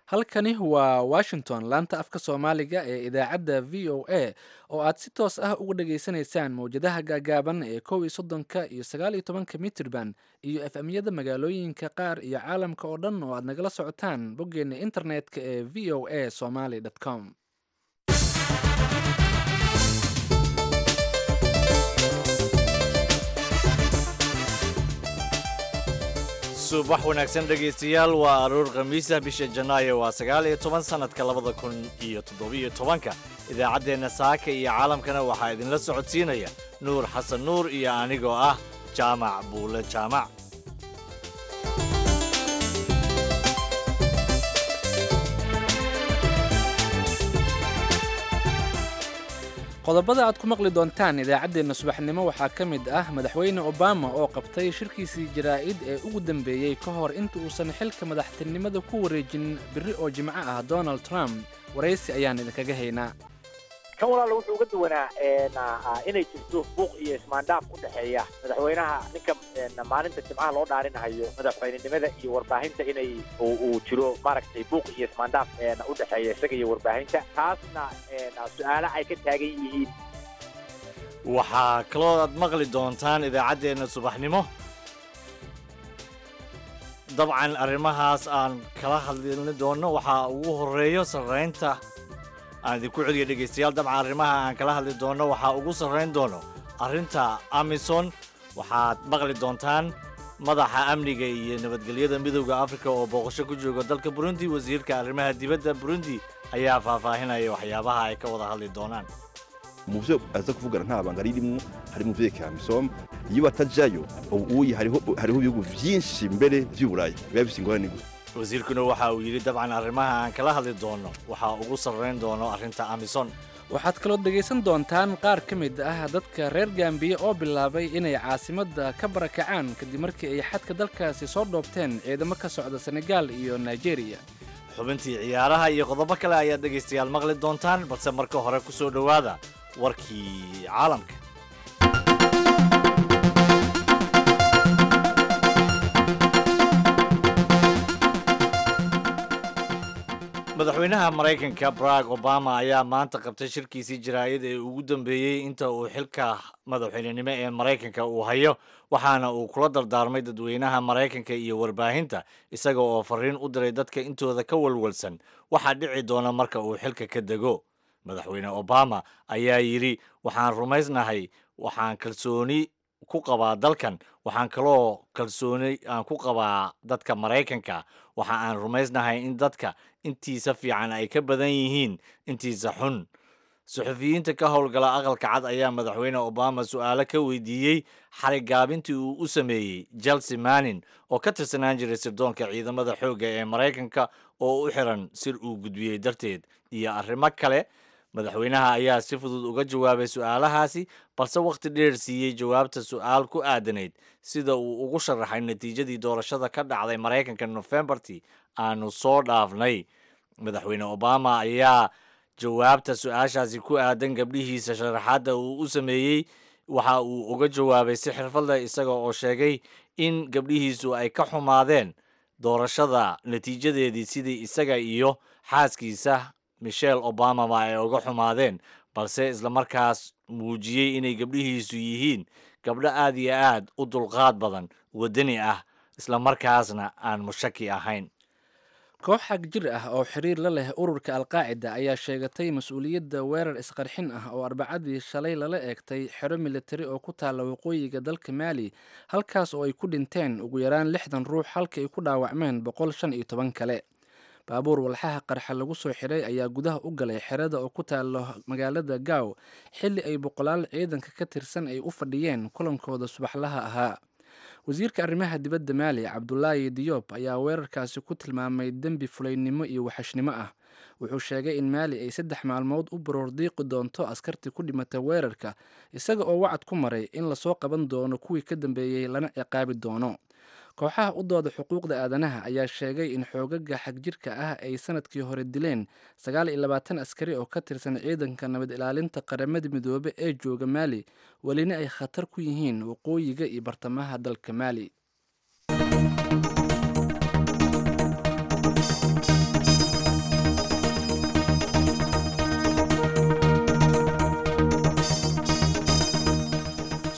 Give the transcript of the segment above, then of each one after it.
halkani waa washington laanta afka soomaaliga ee idaacadda v o a oo aad si toos ah uga dhageysanaysaan mowjadaha gaagaaban ee kow iyo soddonka iyo sagaal iyo tobanka mitirban iyo f m-yada magaalooyinka qaar iyo caalamka oo dhan oo aad nagala socotaan boggeena internet-ka ee v o a somaly com subax wanaagsan dhegaystayaal waa aruur khamiisa bisha janaayo waa sagaal iyo toban sannadka labada kun iyo toddobiyo tobanka idaacaddeenna saaka iyo caalamkana waxaa idinla socodsiinaya nuur xasan nuur iyo anigoo ah jaamac buule jaamac qodobada aad ku maqli doontaan idaacaddeenna subaxnimo waxaa ka mid ah madaxweyne obama oo qabtay shirkiisii jaraa'id ee ugu dambeeyey ka hor inta uusan xilka madaxtinimada ku wareejin biri oo jimco ah donald trump waraysi ayaan idinkaga haynaa kan walaala wuxuu uga duwanaa inay jirto buuq iyo ismaandhaaf ku dhexeeya madaxweynaha ninka maalinta jimcaha loo dhaarinahayo madaxweynenimada iyo warbaahinta inay uu jiro maaragtay buuq iyo ismaandhaaf u dhexeeya isaga iyo warbaahinta taasna su-aalo ay ka taagan yihiin waxaa kaloo aad maqli doontaan idaacaddeenna subaxnimo dabcan arrimahaas aan kala hadli doonno waxaa ugu horreeyo sarraynta aan idinku celiya dhegaystayaal dabcan arrimaha aan kala hadli doonno waxaa ugu sarrayn doono arrinta amison waxaad maqli doontaan madaxa amniga iyo nabadgelyada midowda afrika oo booqasho ku jooga dalka burundi wasiirka arrimaha dibadda burundi ayaa faahfaahinaya waxyaabaha ay ka wada hadli doonaan mu byo aza kuvugana nta banga ririmo harimo ivyerekeye amisom iyo batajayo ubuye hariho ibihugu vyinshi mbere vy'uburaya biba bifise ingorane gusa wasiirkuna waxa uu yidhi dabcan arrimaha aan kala hadli doonno waxaa ugu sarrayn doono arrinta amison waxaad kaloo dhegaysan doontaan qaar ka mid ah dadka reer gambiya oo bilaabay inay caasimadda ka barakacaan kadib markii ay xadka dalkaasi soo dhoobteen ciidamo ka socda senegaal iyo nigeriya xubintii ciyaaraha iyo qodobo kale ayaad dhegaystayaal maqli doontaan balse marka hore ku soo dhowaada warkii caalamka madaxweynaha maraykanka barack obama ayaa maanta qabtay shirkiisii jaraa'id ee ugu dambeeyey inta uu xilka madaxweynenimo ee maraykanka uu hayo waxaana uu kula dardaarmay dadweynaha maraykanka iyo warbaahinta isaga oo fariin u diray dadka intooda ka walwalsan waxaa dhici doona marka uu xilka ka dego madaxweyne obama ayaa yidhi waxaan rumaysnahay waxaan kalsooni ku qabaa dalkan waxaan kaloo kalsooni aan ku qabaa dadka maraykanka waxa aan rumaysnahay in dadka intiisa fiican ay ka badan yihiin intiisa xun suxufiyiinta ka howlgala aqalka cad ayaa madaxweyne obama su'aalo ka weydiiyey xarigaabintii uu u sameeyey chelsea manin oo ka tirsanaan jiray sirdoonka ciidamada xoogga ee maraykanka oo u xiran sir uu gudbiyey darteed iyo arrimo kale madaxweynaha ayaa si fudud uga jawaabay su'aalahaasi balse wakhti dheer siiyey jawaabta su'aal ku aadanayd sida uu ugu sharaxay natiijadii doorashada ka dhacday maraykanka nofembartii aanu soo dhaafnay madaxweyne obama ayaa jawaabta su-aashaasi ku aadan gabdhihiisa sharaxaadda uu u sameeyey waxa uu uga jawaabay si xirfad leh isaga oo sheegay in gabdhihiisu ay ka xumaadeen doorashada natiijadeedii sidii isaga iyo xaaskiisa michelle obamaba ay uga xumaadeen balse islamarkaas muujiyey inay gabdhihiisu yihiin gabdho aad iyo aad u dulqaad badan waddani ah islamarkaasna aan mushaki ahayn koox xag jir ah oo xiriir la leh ururka alqaacida ayaa sheegatay mas-uuliyadda weerar isqarxin ah oo arbacadii shalay lala eegtay xero militari oo ku taalla waqooyiga dalka maali halkaas oo ay ku dhinteen ugu yaraan lixdan ruux halka ay ku dhaawacmeen boqol shan iyo toban kale baabuur walxaha qarxa lagu soo xiray ayaa gudaha u galay xerada oo ku taalo magaalada gaaw xilli ay boqolaal ciidanka ka tirsan ay u fadhiyeen kulankooda subaxlaha ahaa wasiirka arrimaha dibadda maali cabdulaahi diyoob ayaa weerarkaasi ku tilmaamay dembi fulaynimo iyo waxashnimo ah wuxuu sheegay in maali ay saddex maalmood u baroor diiqi doonto askartii ku dhimata weerarka isaga oo wacad ku maray in lasoo qaban doono kuwii ka dambeeyey lana ciqaabi doono kooxaha u dooda xuquuqda aadanaha ayaa sheegay in xoogaga xagjirka ah ay sanadkii hore dileen sagaal iyo labaatan askari oo ka tirsan ciidanka nabad ilaalinta qaramada midoobe ee jooga maali welina ay khatar ku yihiin waqooyiga iyo bartamaha dalka maali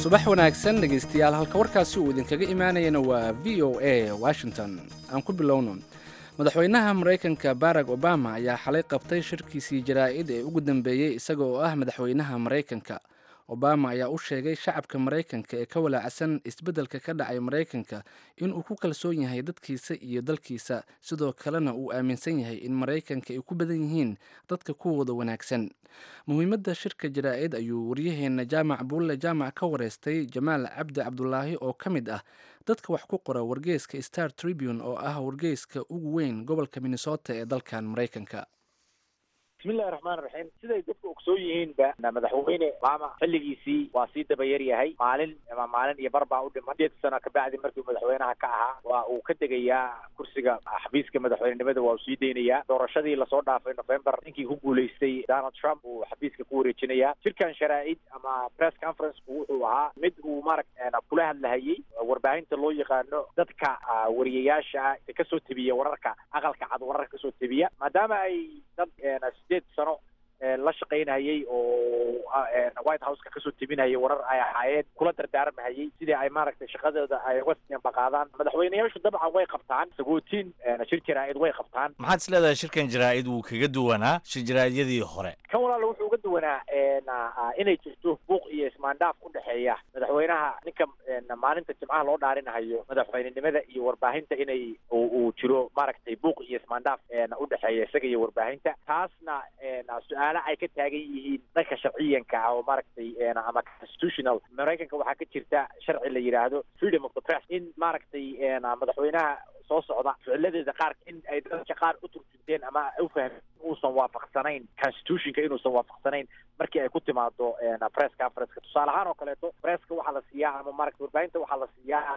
subax wanaagsan dhegaystayaal halka warkaasi uu idinkaga imaanayana waa v o a washington aan ku bilowno madaxweynaha maraykanka barack obama ayaa xalay qabtay shirkiisii jaraa'id ee ugu dambeeyey isaga oo ah madaxweynaha maraykanka obama ayaa u sheegay shacabka maraykanka ee ka walaacsan isbeddelka ka dhacay maraykanka inuu ku kalsoon yahay dadkiisa iyo dalkiisa sidoo kalena uu aaminsan yahay in maraykanka ay ku badan yihiin dadka kuwooda wanaagsan muhiimadda shirka jaraa'id ayuu waryaheena jaamac buulle jaamac ka wareystay jamaal cabdi cabdulaahi oo ka mid ah dadka wax ku qora wargeyska star tribune oo ah wargeyska ugu weyn gobolka minnesota ee dalkan maraykanka bismillahi raxmaan raxiim siday dadku ogsoon yihiinba madaxweyne obama xilligiisii waa sii dabayar yahay maalin ama maalin iyo bar baa u dhiman sideed sano kabacdi markii madaxweynaha ka ahaa waa uu ka degayaa kursiga xafiiska madaxweynenimada waa uu sii deynayaa doorashadii lasoo dhaafay november ninkii ku guulaystay donald trump uu xafiiska ku wareejinayaa shirkan sharaa'id ama press conferenceku wuxuu ahaa mid uu maaragta kula hadlahayey warbaahinta loo yaqaano dadka wariyayaasha ah kasoo tebiya wararka aqalka cad wararka kasoo tebiya maadaama ay dad sideed sano la shaqaynayay oo white houseka kasoo tebinayay warar ay ahaayeen kula dardaarmahayay sidii ay maaragtay shaqadooda ay uga baqaadaan madaxweyneyaashu dabcan way qabtaan sagootiin shir jaraa'id way qabtaan maxaad is leedahay shirkan jaraa'id wuu kaga duwanaa shir jaraa'idyadii hore kan walaala wuxuu uga duwanaa inay jirto buuq iyo ismaandhaaf u dhexeeya madaxweynaha ninka maalinta jimcaha loo dhaarinahayo madaxweynenimada iyo warbaahinta inay uu jiro maaragtay buuq iyo ismaandhaaf u dhexeeya isaga iyo warbaahinta taasna su-aale ay ka taagan yihiin dhanka sharciyanka ah oo maaragtay ama constitutional maraykanka waxaa ka jirta sharci la yidhaahdo freedom of the press in maaragtay madaxweynaha soo socda ficiladeeda qaar in ay dadka qaar u turjunteen ama u fahmeen uusan waafaqsanayn constitutionka inuusan waafaqsanayn markii ay ku timaado press conferenceka tusaale ahaan oo kaleeto presska waxaa la siiyaa ama maaragta warbaahinta waxaa la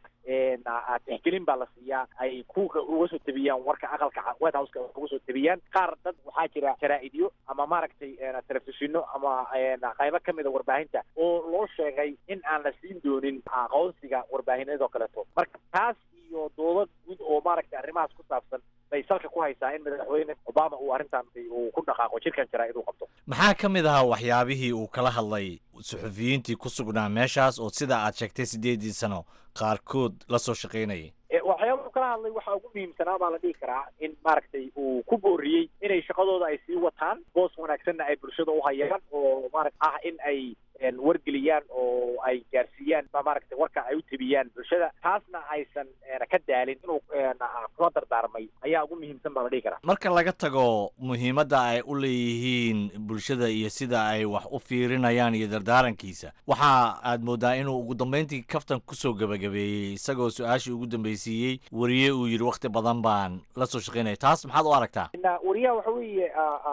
siiyaa tixgelin baa la siiyaa ay ku uga soo tebiyaan warka aqalka white houseka uga soo tebiyaan qaar dad waxaa jira jaraa'idyo ama maaragtay telefishino ama qaybo kamida warbaahinta oo loo sheegay in aan la siin doonin aqoonsiga warbaahinadoo kaleeto marka taas iyo doodo guud oo maaragtay arrimahaas ku saabsan bay salka ku haysaa in madaxweyne obama uu arrintan uu ku dhaqaaqo jirkan jaraa'id uu qabto maxaa ka mid ahaa waxyaabihii uu kala hadlay suxufiyiintii ku sugnaa meeshaas oo sida aad sheegtay siddeedii sano qaarkood la soo shaqaynayay waxyaaba kala hadlay waxaa ugu muhiimsanaa baa la dhihi karaa in maaragtay uu ku booriyey inay shaqadooda ay sii wataan boos wanaagsanna ay bulshada u hayaan oo maarata ah in ay wargeliyaan oo ay gaarsiiyaan maaragtay warka ay u tebiyaan bulshada taasna aysan ka daalin inuu kula dardaarmay ayaa ugu muhiimsan baa la dhihi karaa marka laga tago muhiimadda ay u leeyihiin bulshada iyo sida ay wax u fiirinayaan iyo dardaarankiisa waxa aad moodaa inuu ugu dambeyntii kaftan kusoo gebagabeeyey isagoo su-aashii ugu dambaysiiyey wariye uu yidhi wakti badan baan la soo shaqaynaya taas maxaad u aragtaa wariyaha waxa weeye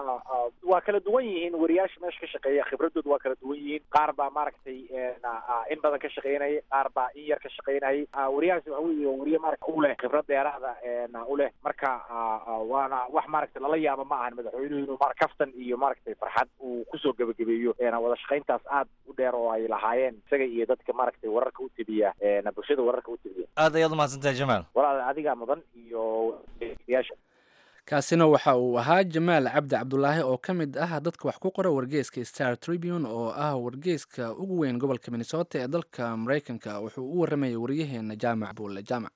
waa kala duwan yihiin wariyaasha meesha ka shaqeeya khibradooda waa kala duwan yihiin qaar baa maaragtay in badan ka shaqaynaya qaar baa in yar ka shaqaynayay wariyahaas waxa weeye wariye maarata u leh khibrad dheeraada u leh marka waana wax maaragtay lala yaabo ma ahan madaxweynuhu inuu mar kaftan iyo maaragtay farxad uu kusoo gebagabeeyo wada shaqayntaas aad u dheer oo ay lahaayeen isaga iyo dadka maaragtay wararka u tebiya bulshada wararka u tebiya aad ayaad umahadsantahay jamaal walaal adigaa mudan iyo yaasha kaasina waxa uu ahaa jamaal cabdi cabdulaahi oo ka mid ah dadka wax ku qora wargeyska star tribune oo ah wargeyska ugu weyn gobolka minnesota ee dalka maraykanka wuxuu u waramayay waryaheena jaamac buulle jaamac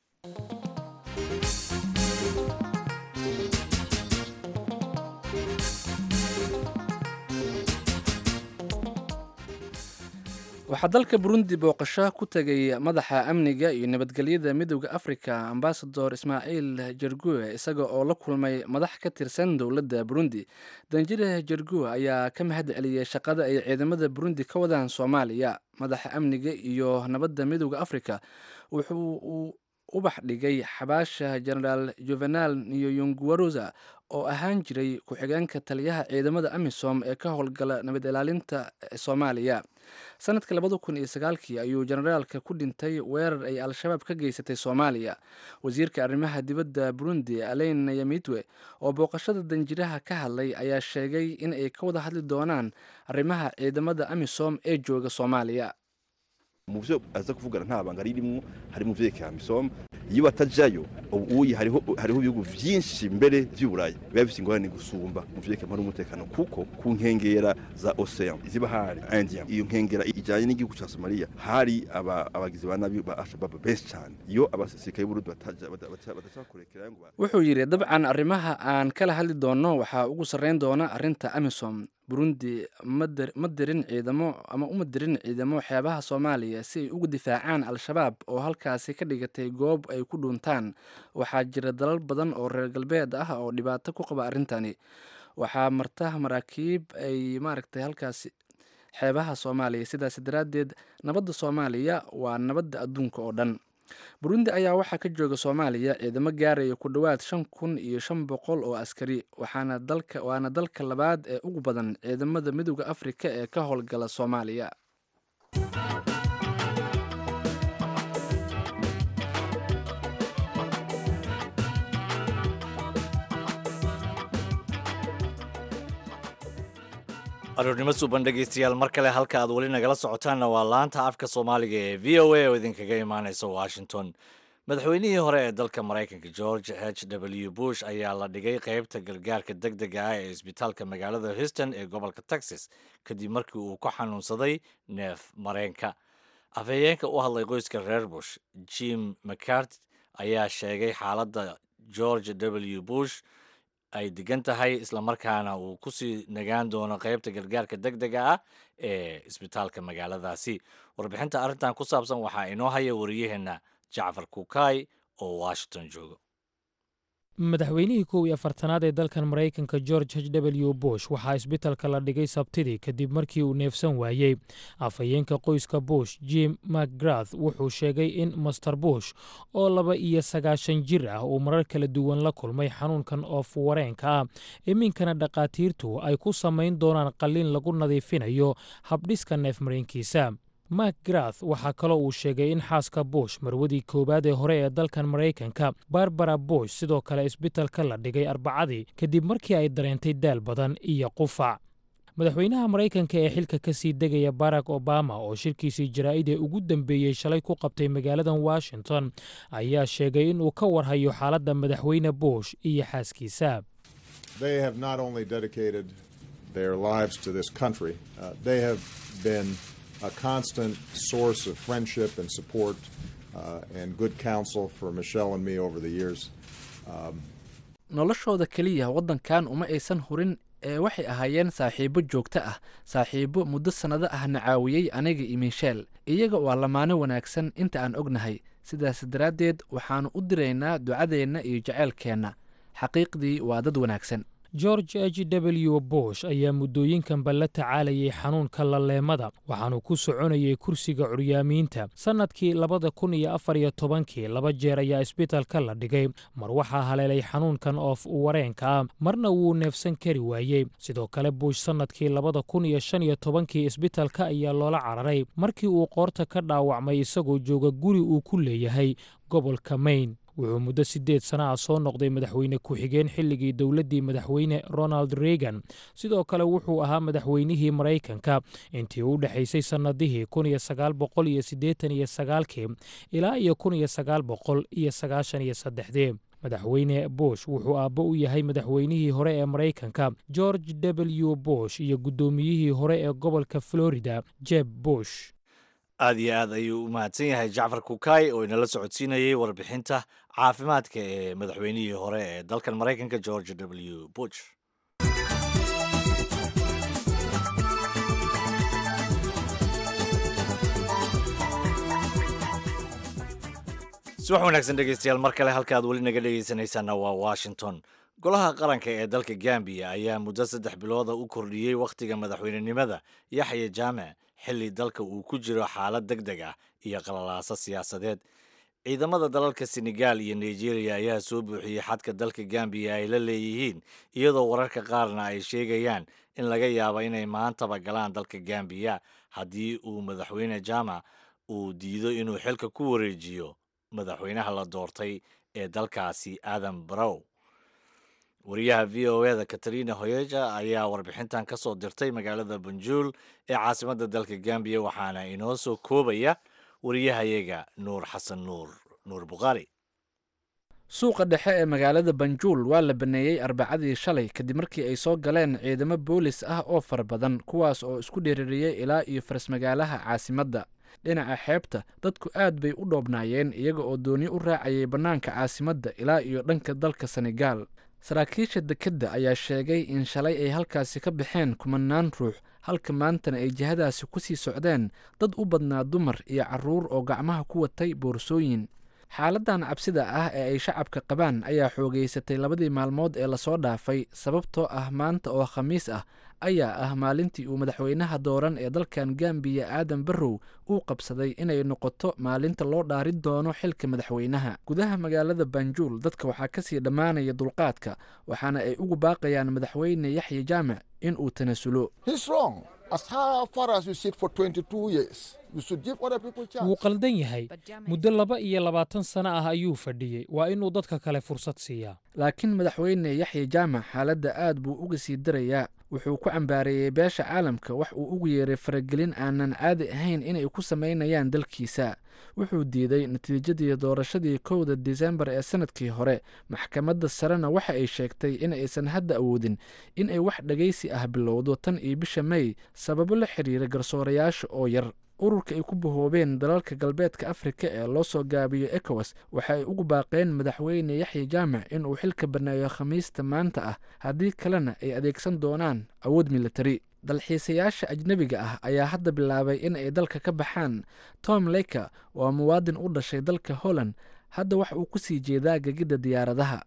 waxaa dalka burundi booqasho ku tegay madaxa amniga iyo nabadgelyada midooda africa ambasador ismaaciil jergue isaga oo la kulmay madax ka tirsan dowladda burundi danjire jergue ayaa ka mahad celiyey shaqada ay ciidamada burundi ka wadaan soomaaliya madaxa amniga iyo nabadda midooda africa wuxuu ubax dhigay xabaasha genaraal juvenal niyoyunguarosa oo ahaan jiray ku-xigeenka taliyaha ciidamada amisom ee ka howlgala nabad ilaalinta soomaaliya sanadka labada kun iyo sagaalkii ayuu generaalka ku dhintay weerar ay al-shabaab ka geysatay soomaaliya wasiirka arrimaha dibadda burundi aleyn yamitwe oo booqashada danjiraha ka hadlay ayaa sheegay in ay ka wada hadli doonaan arrimaha ciidamada amisom ee jooga soomaaliya mu byo aza kuvugana nta banga ririmo harimo ivyerekeye amisom iyo batajayo ubu uyi hariho hariho ibihugu vyinshi mbere vy'uburaya biba bifite ingorane gusumba mu vyerekana n'umutekano kuko ku nkengera za ocean ziba hari India iyo nkengera ijanye n'igihugu ca Somalia hari aba abagizi ba nabi ba Al-Shabaab benshi cyane iyo abasirikare b'Uburundi bataja badaca kurekera ngo ba- wuxuu yidhi dabcan arrimaha aan kala hadli doono waxaa ugu sarreyn doona arrinta amisom burundi ma dir- ma dirin ciidamo ama uma dirin ciidamo xeebaha soomaaliya si ay uga difaacaan al-shabaab oo halkaasi ka dhigatay goob ay ku dhuuntaan waxaa jira dalal badan oo reer galbeed ah oo dhibaato ku qaba arrintani waxaa marta maraakiib ay maaragtay halkaasi xeebaha soomaaliya sidaas daraaddeed nabadda soomaaliya waa nabadda adduunka oo dhan burundi ayaa waxaa ka jooga soomaaliya ciidamo gaaraya ku dhowaad shan kun iyo shan boqol oo askari waxaana dalka waana dalka labaad ee ugu badan ciidamada midooda afrika ee ka howlgala soomaaliya aroornimo suuban dhegaystayaal mar kale halka aad weli nagala socotaanna waa laanta afka soomaaliga ee v o a oo idinkaga imaaneysa washington madaxweynihii hore ee dalka maraykanka george h w bush ayaa la dhigay qeybta gargaarka deg dega ah ee isbitaalka magaalada houston ee gobolka texas kadib markii uu ku xanuunsaday neef mareenka afhayeenka u hadlay qoyska reer bush jim mccart ayaa sheegay xaaladda george w bush ay degan tahay islamarkaana uu kusii nagaan doono qeybta gargaarka deg dega ah ee isbitaalka magaaladaasi warbixinta arrintan ku saabsan waxaa inoo haya wariyaheenna jacfar kukaay oo washington jooga madaxweynihii kow iyo afartanaad ee dalkan maraykanka george h w bush waxaa isbitalka la dhigay sabtidii kadib markii uu neefsan waayey afhayeenka qoyska bush jim macgrath wuxuu sheegay in master bush oo laba iyo sagaashan jir ah uu marar kala duwan la kulmay xanuunkan oof wareenka ah iminkana dhakhaatiirtu ay ku samayn doonaan qalliin lagu nadiifinayo habdhiska neefmareenkiisa mak grath waxaa kaloo uu sheegay in xaaska bush marwadii koowaad ee hore ee dalkan maraykanka barbara bush sidoo kale isbitalka la dhigay arbacadii kadib markii ay dareentay daal badan iyo qufac madaxweynaha maraykanka ee xilka ka sii degaya barack obama oo shirkiisii jaraa'id ee ugu dambeeyey shalay ku qabtay magaaladan washington ayaa sheegay in uu ka warhayo xaaladda madaxweyne bush iyo xaaskiisa They have not only dedicated their lives to this country, uh, they have been a constant source of friendship and support uh, and good counsel for Michelle and me over the years. Um, noloshooda keliya waddankan uma aysan hurin ee waxay ahaayeen saaxiibo joogto ah saaxiibo muddo sannado ahna caawiyey aniga iyo miisheel iyaga waa lamaano wanaagsan inta aan ognahay sidaas daraaddeed waxaannu u diraynaa ducadeenna iyo jaceylkeenna xaqiiqdii waa dad wanaagsan george h w bush ayaa muddooyinkanba la tacaalayay xanuunka laleemada waxaanu ku soconayay kursiga curyaamiinta sannadkii labada kun iyo afar iyo tobankii laba jeer ayaa isbitalka la dhigay mar waxaa haleelay xanuunkan oof wareenka ah marna wuu neefsan kari waayey sidoo kale bush sannadkii labada kun iyo shan iyo tobankii isbitalka ayaa loola cararay markii uu qoorta ka dhaawacmay isagoo jooga guri uu ku leeyahay gobolka maine wuxuu muddo siddeed sana ah soo noqday madaxweyne ku-xigeen xilligii dowladdii madaxweyne ronald reagan sidoo kale wuxuu ahaa madaxweynihii maraykanka intii u dhexaysay sannadihii kun iyo sagaal boqol iyo siddeetan iyo sagaalkii ilaa iyo kun iyo sagaal boqol iyo sagaashan iyo saddexdii madaxweyne bush wuxuu aabbo u yahay madaxweynihii hore ee maraykanka george w bush iyo guddoomiyihii hore ee gobolka florida jeb bush aad iyo aad ayuu u mahadsan yahay jacfar kukaay oo inala socodsiinayay warbixinta caafimaadka ee madaxweynihii hore ee dalkan maraykanka george w bush subax wanaagsan dhegeystayaal mar kale halka aad weli naga dhegeysanaysaana waa washington golaha qaranka ee dalka gambiya ayaa muddo saddex bilooda u kordhiyey wakhtiga madaxweynenimada yaxya jaamac xilli dalka uu ku jiro xaalad deg deg ah iyo qalalaaso siyaasadeed ciidamada dalalka senegal iyo nigeria ayaa soo buuxiyey xadka dalka gambiya ay la leeyihiin iyadoo wararka qaarna ay sheegayaan in laga yaabo inay maantaba galaan dalka gambiya haddii uu madaxweyne jaamac uu diido inuu xilka ku wareejiyo madaxweynaha la doortay ee dalkaasi adam barow wariyaha v o eda katarina hoyeja ayaa warbixintan ka soo dirtay magaalada banjuul ee caasimadda dalka gambiya waxaana inoo soo koobaya wariyahayaga nuur xasan nuur nuur bukhaari suuqa dhexe ee magaalada banjuul waa la baneeyey arbacadii shalay kadib markii ay soo galeen ciidamo boolis ah oo fara badan kuwaas oo isku dheeririyey ilaa iyo faras-magaalaha caasimadda dhinaca xeebta dadku aad bay u dhoobnaayeen iyaga oo dooni u raacayay bannaanka caasimadda ilaa iyo dhanka dalka senegaal saraakiisha dekedda ayaa sheegay in shalay ay halkaasi ka baxeen kumanaan ruux halka maantana ay jihadaasi ku sii socdeen dad u badnaa dumar iyo carruur oo gacmaha ku watay boorsooyin xaaladan cabsida ah ee ay shacabka qabaan ayaa xoogeysatay labadii maalmood ee lasoo dhaafay sababtoo ah maanta oo khamiis ah ayaa ah maalintii uu madaxweynaha dooran ee dalkan gambiya aadan barrow uu qabsaday inay noqoto maalinta loo dhaarin doono xilka madaxweynaha gudaha magaalada banjuul dadka waxaa kasii dhammaanaya dulqaadka waxaana ay ugu baaqayaan madaxweyne yaxya jaamac in uu tanasulo wuu qaldan yahay muddo laba iyo labaatan sano ah ayuu fadhiyey waa inuu dadka kale fursad siiyaa laakiin madaxweyne yaxya jaamac xaaladda aad buu uga sii darayaa wuxuu ku cambaareeyey beesha caalamka wax uu ugu yeeray faragelin aanan caadi ahayn inay ku samaynayaan dalkiisa wuxuu diiday natiijadii doorashadii kowda disembar ee sanadkii hore maxkamadda sarena waxa ay sheegtay in aysan hadda awoodin in ay wax dhegaysi ah bilowdo tan iyo bisha mey sababo la xiriira garsoorayaasha oo yar ururka ay ku bahoobeen dalalka galbeedka afrika ee loo soo gaabiyo ekowas waxa ay ugu baaqeen madaxweyne yaxya jaamac inuu xilka baneeyo khamiista maanta ah haddii kalena ay adeegsan doonaan awood militari dalxiisayaasha ajnebiga ah ayaa hadda bilaabay in ay dalka ka baxaan tom leyker waa muwaadin u dhashay dalka holland hadda waxa uu ku sii jeedaa gegidda diyaaradaha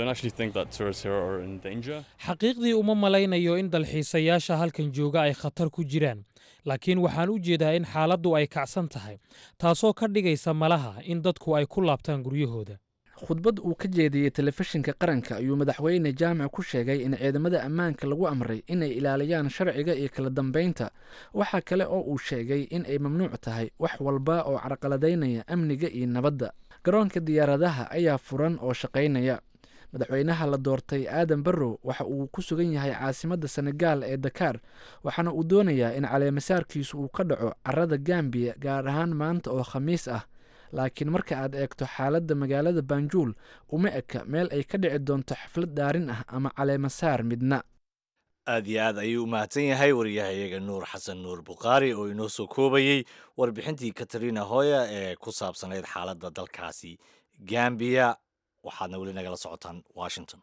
xaqiiqdii uma malaynayo in dalxiisayaasha halkan jooga ay khatar ku jiraan laakiin waxaan u jeedaa in xaaladdu ay kacsan tahay taasoo ka dhigaysa malaha in dadku ay ku laabtaan guryahooda khudbad uu ka jeediyey telefishinka qaranka ayuu madaxweyne jaamac ku sheegay in ciidamada ammaanka lagu amray inay ilaaliyaan sharciga iyo kala dambaynta waxaa kale oo uu sheegay in ay mamnuuc tahay wax walba oo carqaladaynaya amniga iyo nabadda garoonka diyaaradaha ayaa furan oo shaqaynaya madaxweynaha la doortay aadan barrow waxa uu ku sugan yahay caasimadda senegaal ee dakaar waxaana uu doonayaa in caleemasaarkiisu uu ka dhaco carada gambiya gaar ahaan maanta oo khamiis ah laakiin marka aad eegto xaaladda magaalada banjuul uma eka meel ay ka dhici doonto xaflad dhaarin ah ama caleemasaar midna aad iyo aad ayuu u mahadsan yahay wariyahayaga nuur xasan nuur bukhaari oo inoo soo koobayey warbixintii katarina hoya ee ku saabsanayd xaaladda dalkaasi gambiya waxaadna weli nagala socotaan washington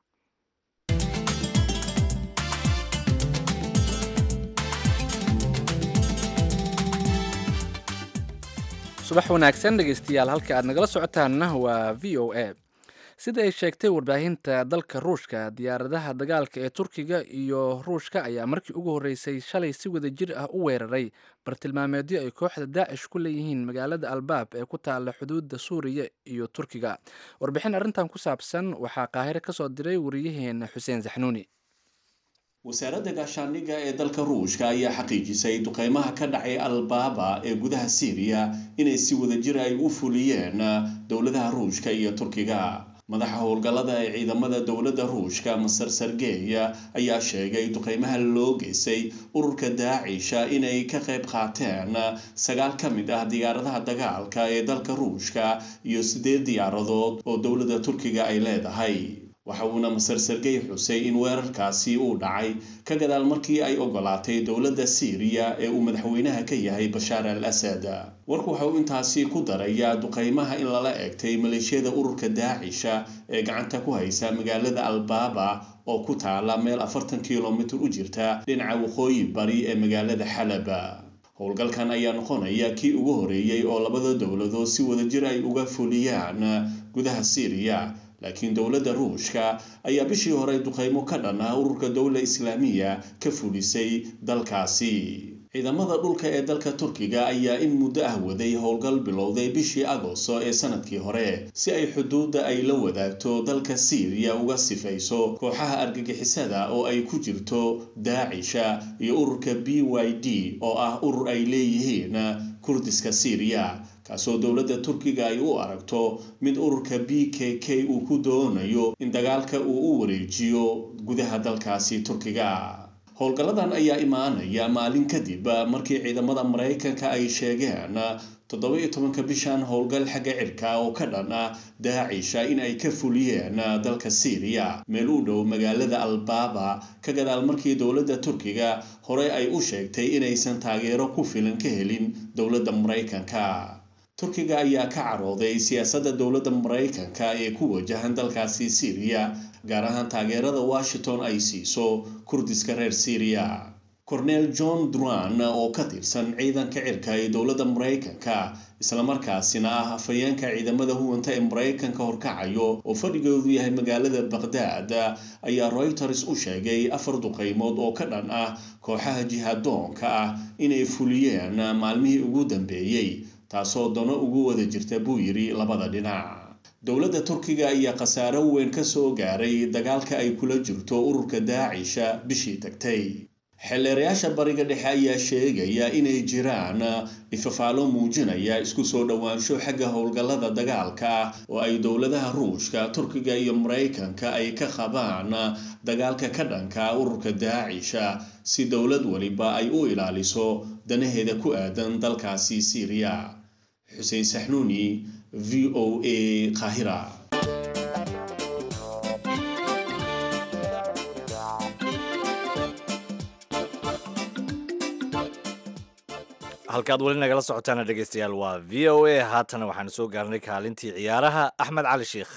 subax wanaagsan dhegeystayaal halka aad nagala socotaanna waa v o a sida ay sheegtay warbaahinta dalka ruushka diyaaradaha dagaalka ee turkiga iyo ruushka ayaa markii ugu horreysay shalay si wada jir ah u weeraray bartilmaameedyo ay kooxda daacish ku leeyihiin magaalada albaab ee ku taalla xuduudda suuriya iyo turkiga warbixin arrintan ku saabsan waxaa qaahiro ka soo diray wariyaheena xuseen saxnuuni wasaaradda gaashaandhigga ee dalka ruushka ayaa xaqiijisay duqeymaha ka dhacay albaaba ee gudaha siiriya inay si wadajir ay u fuliyeen dowladaha ruushka iyo turkiga madaxa howlgallada ee ciidamada dowladda ruushka masar sergeya ayaa sheegay duqeymaha loo geysay ururka daacisha inay ka qayb qaateen sagaal ka mid ah diyaaradaha dagaalka ee dalka ruushka iyo siddeed diyaaradood oo dowladda turkiga ay leedahay waxa uuna masar sergey xusay in weerarkaasi uu dhacay ka gadaal markii ay ogolaatay dowladda siiriya ee uu madaxweynaha ka yahay bashaar al asad warku waxa uu intaasi ku darayaa duqeymaha in lala eegtay maleeshiyada ururka daacisha ee gacanta ku haysa magaalada albaaba oo ku taala meel afartan kilomitir u jirta dhinaca waqooyi bari ee magaalada xalaba howlgalkan ayaa noqonaya kii ugu horeeyey oo labada dowladood si wadajir ay uga fuliyaan gudaha siiriya laakiin dowladda ruushka ayaa bishii hore duqeymo ka dhan ah ururka dowla islaamiya ka fulisay dalkaasi ciidamada dhulka ee dalka turkiga ayaa in muddo ah waday howlgal bilowday bishii agosto ee sanadkii hore si ay xuduudda ay la wadaagto dalka siiriya uga sifayso kooxaha argagixisada oo ay ku jirto daacisha iyo ururka b y d oo ah urur ay leeyihiin kurdiska siiriya kaasoo dowladda turkiga ay u aragto mid ururka b k k uu ku doonayo in dagaalka uu u wareejiyo gudaha dalkaasi turkiga howlgalladan ayaa imaanaya maalin kadib markii ciidamada maraykanka ay sheegeen toddoba-iyo tobanka bishan howlgal xagga cirka oo ka dhan ah daacisha in ay ka fuliyeen dalka syriya meel u dhow magaalada albaaba ka gadaal markii dowladda turkiga horey ay u sheegtay inaysan taageero ku filan ka helin dowladda maraykanka turkiga ayaa ka carooday siyaasadda dowladda maraykanka ee ku wajahan dalkaasi syriya gaar ahaan taageerada washington ay siiso kurdiska reer syriya cornel john duran oo ka tirsan ciidanka cirka ee dowladda maraykanka islamarkaasina ah afhayeenka ciidamada huwanta ee maraykanka horkacayo oo fadhigoodu yahay magaalada baqhdaad ayaa reuters u sheegay afar duqeymood oo ka dhan ah kooxaha jihadoonka ah inay fuliyeen maalmihii ugu dambeeyey taasoo dano ugu wada jirta buu yidhi labada dhinac dowladda turkiga ayaa khasaaro weyn ka soo gaaray dagaalka ay kula jirto ururka daacisha bishii tagtay xeelleerayaasha bariga dhexe ayaa sheegaya inay jiraan ifafaalo muujinaya isku soo dhowaansho xagga howlgallada dagaalka ah oo ay dowladaha ruushka turkiga iyo maraykanka ay ka qabaan dagaalka ka dhanka ururka daacisha si dowlad weliba ay u ilaaliso danaheeda ku aadan dalkaasi syriya xuseen saxnuuni v o a qaahira halkaad weli nagala socotaana dhegeystayaal waa v o a haatana waxaanu soo gaarnay kaalintii ciyaaraha axmed cali sheikh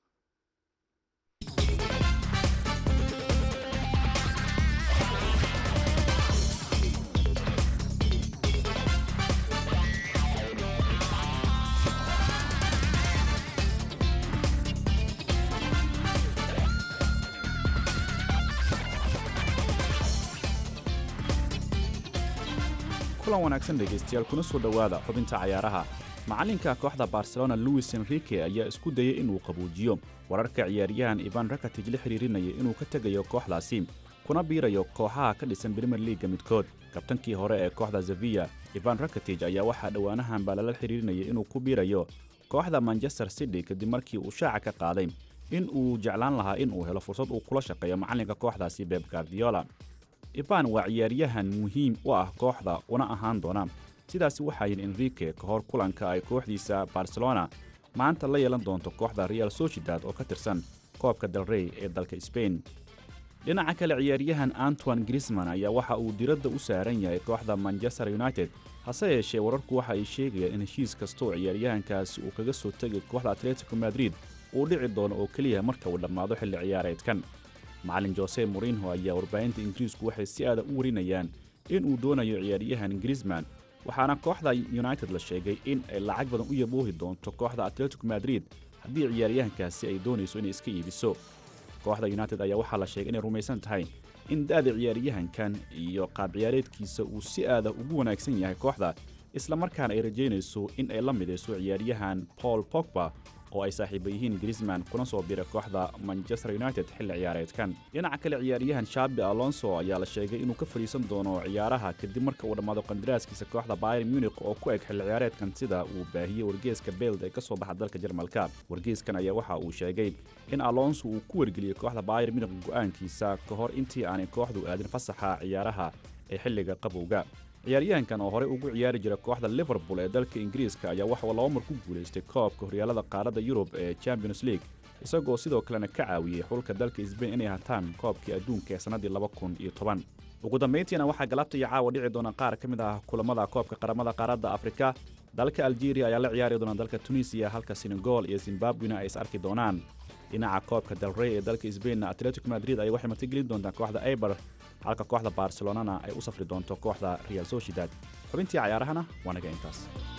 kulan wanaagsan dhegaystayaal kuna soo dhowaada xubinta cayaaraha macallinka kooxda barcelona luis enrique ayaa isku dayay inuu qabuujiyo wararka ciyaaryahan ivan rakatij la xiriirinaya inuu ka tegayo kooxdaasi kuna biirayo kooxaha ka dhisan brimer liaga midkood kabtankii hore ee kooxda sevilla ivan rakatij ayaa waxaa dhowaanahan baa lala xiriirinaya inuu ku biirayo kooxda manchester city kadib markii uu shaaca ka qaaday in uu jeclaan lahaa in uu helo fursad uu kula shaqeeyo macallinka kooxdaasi beb gardiola ivan waa ciyaaryahan muhiim u ah kooxda una ahaan doona sidaasi waxaa yidhi enrique ka hor kulanka ay kooxdiisa barcelona maanta la yeelan doonto kooxda real sociedad oo ka tirsan koobka dalrey ee dalka sbain dhinaca kale ciyaaryahan antoine grisman ayaa waxa uu diradda u saaran yahay kooxda manchester united hase yeeshee wararku waxa ay sheegayaan in heshiis kastooo ciyaaryahankaasi uu kaga soo tegay kooxda atletico madrid uu dhici doono oo keliya marka uu dhammaado xilli ciyaareedkan macallin jose morinho ayaa warbaahinta ingiriisku waxay si aada u warinayaan in uu doonayo ciyaaryahan grisman waxaana kooxda united la sheegay in ay lacag badan u yaboohi doonto kooxda atletico madrid haddii ciyaaryahankaasi ay doonayso inay iska iibiso kooxda united ayaa waxaa la sheegay inay rumaysan tahay in da'da ciyaaryahankan iyo qaab ciyaareedkiisa uu si aada ugu wanaagsan yahay kooxda islamarkaana ay rajaynayso in ay la midayso ciyaaryahan paul pogba oo ay saaxiiba yihiin grisman kuna soo biray kooxda manchester united xilli ciyaareedkan dhinaca kale ciyaaryahan shaabi alonso ayaa la sheegay inuu ka fadhiisan doono ciyaaraha kadib marka uu dhammaado qandaraaskiisa kooxda bayern munich oo ku eg xilli ciyaareedkan sida uu baahiyey wargeeska beld ee ka soo baxa dalka jarmalka wargeeskan ayaa waxa uu sheegay in alonso uu ku wargeliyey kooxda bayern munich go'aankiisa ka hor intii aanay kooxdu aadin fasaxa ciyaaraha ee xilliga qabowga ciyaaryahankan oo horey ugu ciyaari jira kooxda liverpool ee dalka ingiriiska ayaa waxauu laba mar ku guulaystay koobka horyaalada qaaradda yurub ee champions league isagoo sidoo kalena ka caawiyey xulka dalka sbain inay hataan koobkii adduunka ee sannaddii laba kun iyo toban ugu dambayntiina waxaa galabta iyo caawa dhici doona qaar ka mid ah kulamada koobka qaramada qaaradda afrika dalka algeria ayaa la ciyaari doona dalka tunisiya halka senegal iyo zimbabwena ay is arki doonaan dhinaca koobka dalrey ee dalka sbainna atletico madrid ay waxay martigelin doontaa kooxda eiber halka kooxda barcelonana ay u safri doonto kooxda real sociedad xubintii cayaarahana waa naga intaas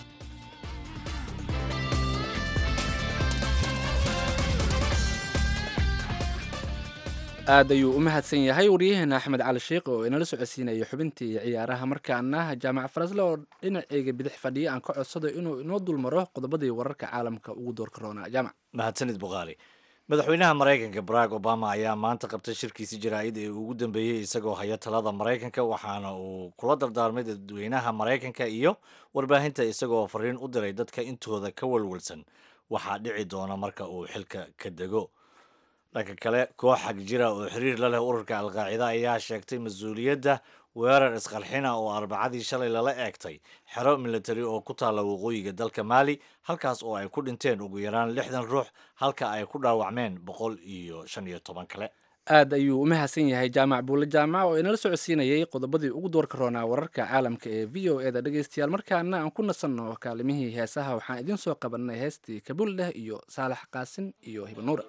aad ayuu u mahadsan yahay waryaheena axmed cali sheikh oo inala socodsiinaya xubintii ciyaaraha markaana jaamac farasle oo dhinaceyga bidix fadhiya aan ka codsado inuu inoo dulmaro qodobadii wararka caalamka ugu doorka roonaa jaamac mahadsanid bukhaari madaxweynaha maraykanka barack obama ayaa maanta qabtay shirkiisi jaraa'id ee ugu dambeeyey isagoo haya talada maraykanka waxaana uu kula dardaarmay dadweynaha maraykanka iyo warbaahinta isagoo fariin u diray dadka intooda ka walwalsan waxaa dhici doona marka uu xilka ka dego dhanka kale koox xag jira oo xiriir la leh ururka alqaacida ayaa sheegtay mas-uuliyadda weerar isqarxina oo arbacadii shalay lala eegtay xero militari oo ku taalla waqooyiga dalka maali halkaas oo ay ku dhinteen ugu yaraan lixdan ruux halka ay ku dhaawacmeen boqol iyo shan iyo toban kale aad ayuu u mahadsan yahay jaamac buulle jaamac oo inala socodsiinayay qodobadii ugu doorka roonaa wararka caalamka ee v o eda dhegaystayaal markaana aan ku nasanno kaalimihii heesaha waxaan idiin soo qabanay heestii kabuldeh iyo saalax qaasin iyo hibanuura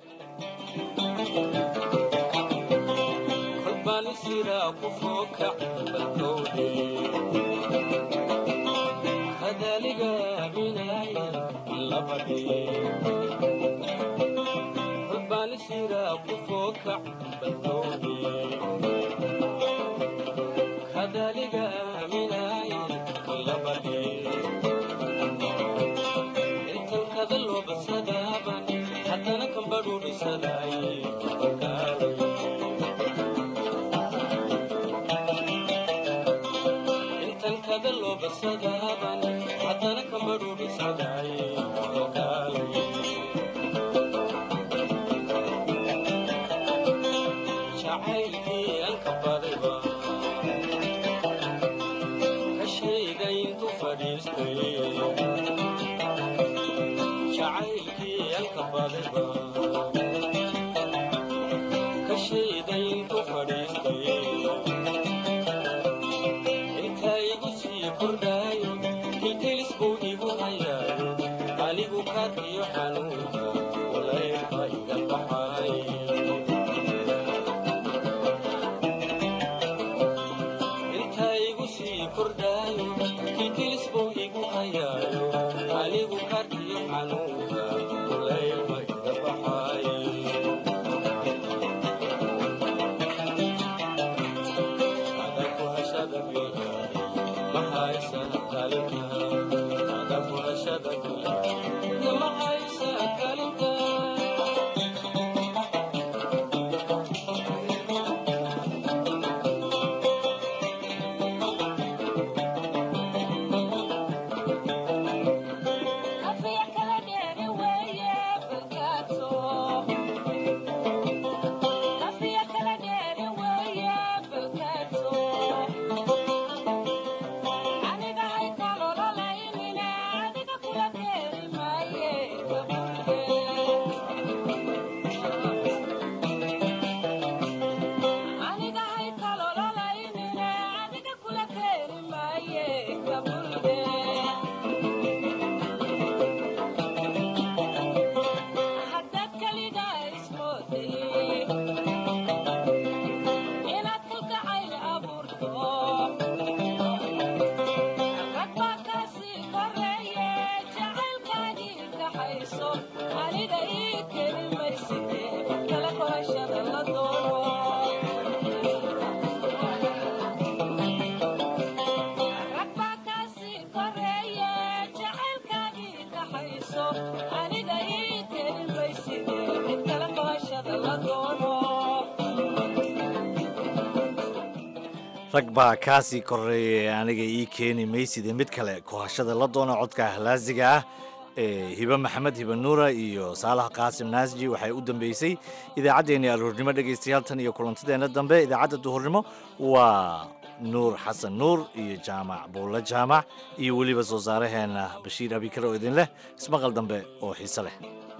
rag baa kaasii koreeyay aniga ii keeni mayside mid kale kohashada la doona codka ahlaasiga ah ee hibe maxamed hibe nuura iyo saalax qaasim naasji waxay u dambeysay idaacaddeenii alhuurnimo dhegaystayaal tan iyo kulantadeenna dambe idaacadda duhurnimo waa nuur xasan nuur iyo jaamac buulle jaamac iyo weliba soo saaraheenna bashiir abikar oo idin leh ismaqal dambe oo xiise leh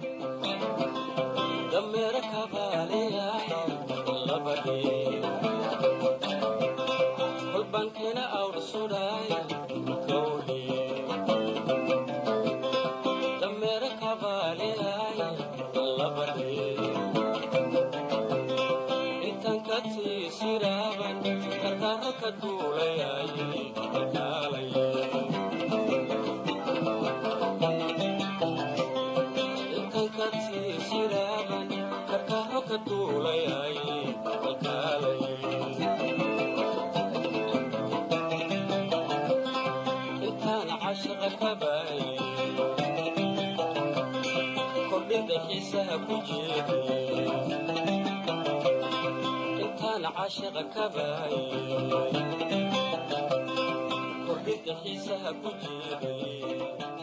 caashiqa kabaay kordhinta xiisaha ku jiray